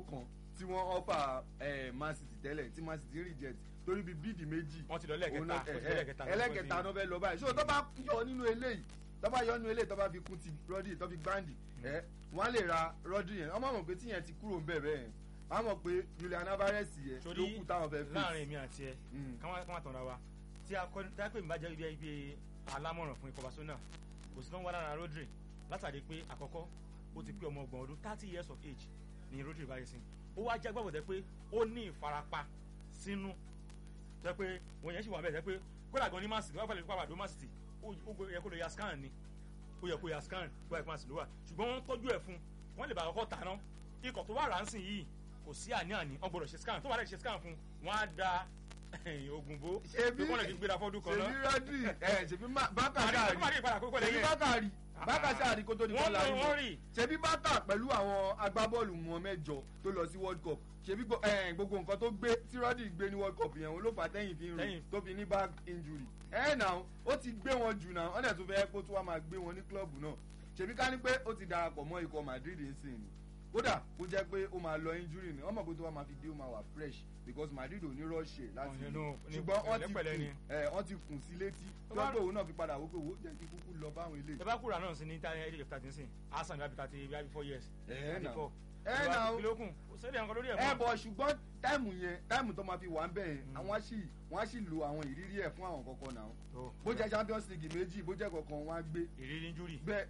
kan tí wọ́n offer eh, Man City tẹ́lẹ̀ tí Man City reject torí bíi bíìdì méjì wọ́n ti lọ òun náà- lẹ́ẹ̀kẹta ó ti eh, lẹ́ẹ̀kẹta eh, ẹlẹ́kẹta náà fẹ́ lọ báyìí so tó bá yọ nínú eléyìí tó bá yọ nínú eléyìí tó bá fi kún ti Rodri tó fi gbáǹdì ẹ wọ́n á lè ra Rodri yẹn wọ́n máa mọ̀ pé tíyẹn ti kúrò ń bẹ̀ bẹ́ẹ̀ wọ́n á mọ̀ pé Julian Alvarez yẹn ló torí kù táwọn fẹ́ láàrin face èmi àti ẹ Mm. káwọn káwọn tọ̀ra wa tí a kọ́ tí a pè mí bá jẹ́ ibi ibi alámọ̀ràn fún ikọ̀ Barcelona kò sí náà wà lára Rodri látàrí pé àkọ́kọ́ ó ti pé ọmọ ọgbọ̀n ọdún thirty years of age ni Rodri báyìí sí ó wá jẹ́ gbàgbọ́dẹ pé ó ní ìfarapa sínú jẹ́ pé wọ́n yẹn sì wà bẹ́ẹ̀ jẹ́ pé kódà gan ní Man City wọ́n fẹ́ lè pàpà dó Man City ó ó yẹ kó lè ya scan ni ó yẹ kó ya scan kó yẹ kó Man City ló wà ṣùgbọ́n wọ́n tọ́jú ẹ̀ fún wọ́n lè bá àkọ́kọ́ tà ná ikọ̀ tó wà ránsìn yìí kò sí àní-àní wọ́n gbọ́dọ̀ ṣe scan tó wà lẹ́yìn ṣe scan fún wọ́n á da oògùn bó Ṣebí- pé wọ́n lè fi gbéra fọ́dún kan ṣèbí náà Rodri ẹ ṣèbí Bákà màrí sáàrí màrí ìpadà kókó ṣèbí lẹ́yìn Bákà rí Bákà sáàrí kó tó di wọ́n bọ́ọ̀lù lọ ayé wọ́n rì ṣebí Bákà pẹ̀lú àwọn agbábọ́ọ̀lù wọn mẹ́jọ tó lọ sí World Cup ṣebí gbo- eh, gbogbo nǹkan tó gbé tí Rodri gbé ní World Cup yẹn òun ló fà á tẹ́yìn fi ń rìn Tẹ́yìn. tó fi ní back injury ẹ náà ó ti gbé wọn jù náà ọ̀nà tó fẹ́ kó tó wá máa gbé wọn ní klọ́ọ̀bù náà ṣebí ká ní pé ó ti darapọ̀ mọ́ ikọ̀ Madrid nsìn ni kódà kó jẹ́ pé ó máa lọ injury ni wọ́n mọ̀ pé tó wá máa fi dé ó máa wà fresh because Madrid ò ní rọ́ọ̀ṣẹ̀ láti Ọ̀yẹ́ náà, ní ṣùgbọ́n wọ́n ti pẹ̀lẹ́pẹ̀lẹ́ kùn ni. ẹ wọ́n ti kùn sí létí Tó bá- lọ́gbọ̀ òun náà fi padà wó pé wò ó jẹ́ kí kúkú lọ báwọn ilé ẹ bá kúrò náà sí ní tá ẹ ẹ thirty sìn asan bí abita ti bí abi four years ẹ thirty náà four ẹ náà kìlókùn kò sẹ́ni àwọn lórí ẹ̀ ẹ mọ́ bọ̀ ṣùgbọ́n táìmù yẹn táìmù tó máa fi wà ń bẹ̀ yẹn Mm. àwọn á sì wọ́n á sì lo àwọn ìrírí ẹ̀ fún àwọn kọ̀ọ̀kan náà Tó. bó jẹ́ Champions League méjì bó jẹ́ kọ̀ọ̀kan wọ́n á gbé ìrírí injúrì bẹ́ẹ̀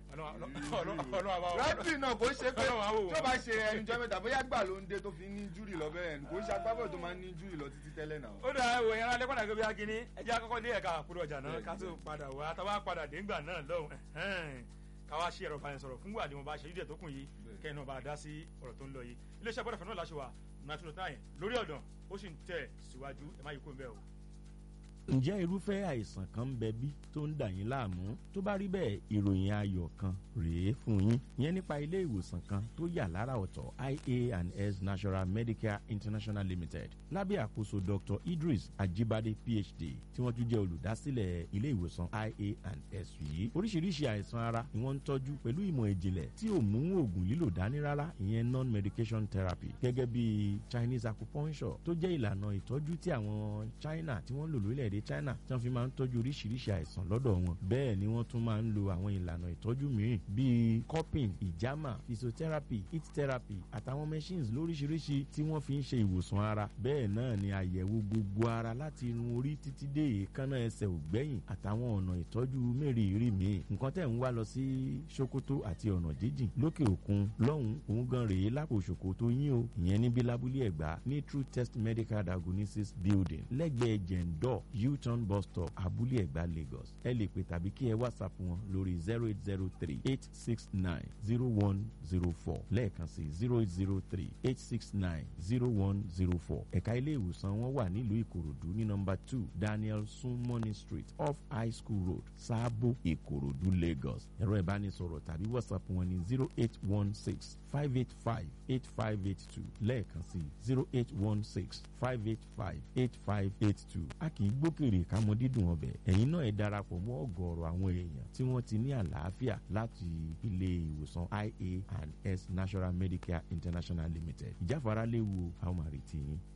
ọlọ́wọ́ Rodri náà kò ṣe pé Ọlọ́run á wò wọ́n. tí ó bá ṣe ẹnìjọ́ mẹ́ta bóyá gbà ló ń dé tó fi ní júrì lọ bẹ́ẹ̀ kò ṣe agbábọ̀ tó máa ń ní júrì lọ títí tẹ́lẹ̀ náà. ó dà ẹwọ yẹn alẹ́ padà gbé akíní ẹjẹ́ akọ́kọ́ dé ẹ̀ka àkúrò ọjà náà Bẹ́ẹ̀ni, ká tó bẹ́ẹ̀ni. padà wá táwa padà dé ńgbà náà lọ́hùn ẹ̀hẹ́n. ká wá ṣe ẹ̀rọ ìbánisọ̀rọ̀ fún wà ní mo bá ṣe dídẹ̀ tó kùn yìí Bẹ́ẹ̀ni. kẹ́hìn náà bá dá sí ọ̀rọ̀ tó ń lọ yìí iléeṣẹ́ bọ́dọ̀ fẹ́ náà láṣẹ wà nàtúntò táyẹ̀ lórí ọ̀dàn ó sì ń tẹ̀ síwájú ẹ má yí kó ń bẹ́ẹ̀ o. ǹjẹ́ irúfẹ́ àìsàn kan ń bẹ bí tó ń dà yín láàmú tó bá rí bẹ́ẹ̀ ìròyìn ayọ̀ kan rèé fún yín ìyẹn nípa ilé ìwòsàn kan tó yà lára ọ̀tọ̀ ia and s national medicare international limited lábẹ́ àkóso dr idris ajibade phd tí wọ́n tún jẹ́ olùdásílẹ̀ ilé ìwòsàn ia and s yìí oríṣiríṣi àìsàn ara ni wọ́n ń tọ́jú pẹ̀lú ìmọ̀ ìjìnlẹ̀ tí ò mú oògùn lílò dání rárá ìyẹn non-medication therapy gẹ́gẹ́ bí chinese acupuncture tó jẹ́ ìlànà ìtọ́jú tí àwọn china tí wọ́n ń lò lórílẹ̀‐èdè china tí wọ́n fi máa ń tọ́jú oríṣiríṣi àìsàn lọ́dọ̀ wọn bẹ́ẹ̀ ni wọ́n tún máa ń lo àwọn ìlànà ìtọ́jú mìíràn bíi cupping ìjàmà physiotherapy heat therapy àtàwọn machines lóríṣiríṣi tí wọ́n fi ń ṣe ìwòsàn ara bẹ́ẹ̀ náà ni àyẹ̀wò gbogbo ara láti irun orí títí dé èékánná ẹsẹ̀ ògbẹ́yìn àtàwọn ọ̀nà ìtọ́jú mẹ́rìírí míì nǹkan tẹ̀ ń wá lọ sí sokoto àti ọ̀nà jíjìn lókè òkun lọ́hùn òun gan rèé lápò sokoto yín o ìyẹn níbi lábúlé ẹ̀gbá ní true test medical diagnosis building lẹ́gbẹ̀ẹ́ jẹ̀ǹdọ̀ u-turn bus stop abúlé ẹ̀gbá lagos ẹ lè pè tàbí kí ẹ whatsapp wọn lórí zero eight zero three eight six nine zero one zero four lẹ́ẹ̀kan sí zero eight zero three eight six nine zero one zero four ẹ̀ka ilé ìwòsàn wọn wà nílùú ìkòròdú ní nọmba two daniel sunmoney street off high school road sáàbò ìkòròdú lagos ẹ̀rọ ìbánisọ̀rọ̀ tàbí whatsapp wọn ní zero eight one six five eight five eight five eight two lẹ́ẹ̀kan sí zero eight one six five eight five eight five eight two a kì í gbókèrè kámọ́ dídùn ọbẹ̀ ẹ̀yin náà ẹ darapọ̀ mọ́ ọ̀gọ̀ọ̀rọ̀ àwọn èèyàn tí wọ́n ti ní àlàáfíà láti ilé ìwòsàn ia and s national medicare international limited ìjáfara léwu àwọn àrètí yín